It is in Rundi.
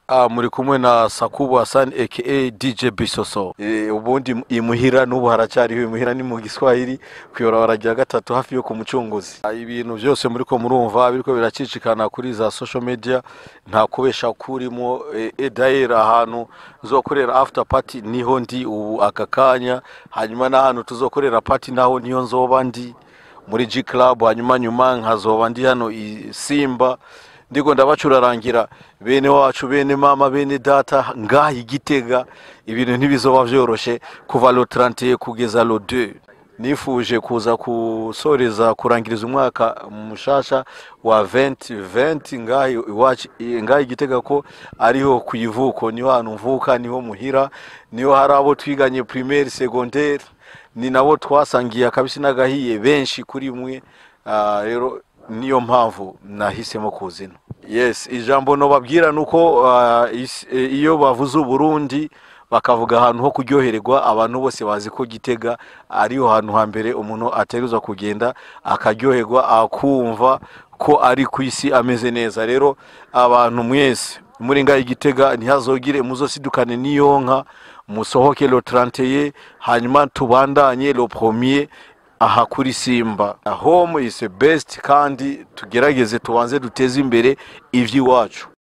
Ah, muri kumwe na Sakubu Hassan aka DJ Bisoso. E, ubundi imuhira n'ubu haracyariho imuhira ni mu Giswahili kuyora rya gatatu hafi yo ku mucunguzi. Ah, ibintu byose muri ko murumva biriko biracicikana kuri za social media nta kubesha kurimo e, e daira ahantu zokorera after party niho ndi ubu aka kanya hanyuma n'ahantu tuzokorera party naho niyo nzoba ndi muri G Club hanyuma nyuma nkazoba ndi hano i Simba ndiko ndabacurarangira bene wacu bene mama bene data ngaha igitega ibintu ntibizoba vyoroshe kuva lo 31 kugeza lo 2 nifuje kuza kusoreza kurangiriza umwaka mushasha wa 2020 ngaha iwacu ngaha igitega ko ariho ku ivuko niho hantu mvuka niho muhira niho hari abo twiganye primaire secondaire ni nabo twasangiye akabisi n'agahiye benshi kuri mwe Ah, rero niyo mpamvu nahisemo kuzina yes ijambo nobabwira nuko uh, is- e, iyo bavuze uburundi bakavuga ahantu ho kuryohererwa abantu bose bazi ko gitega ariho hantu hambere umuntu ateruza kugenda akaryoherwa akumva ko ari ku isi ameze neza rero abantu mwese muri ngaho igitega ntihazogire muzosidukane n'iyonka musohoke lo 31 hanyuma tubandanye lo premier aha kuri simba home is the best kandi tugerageze tubanze duteze imbere iby'iwacu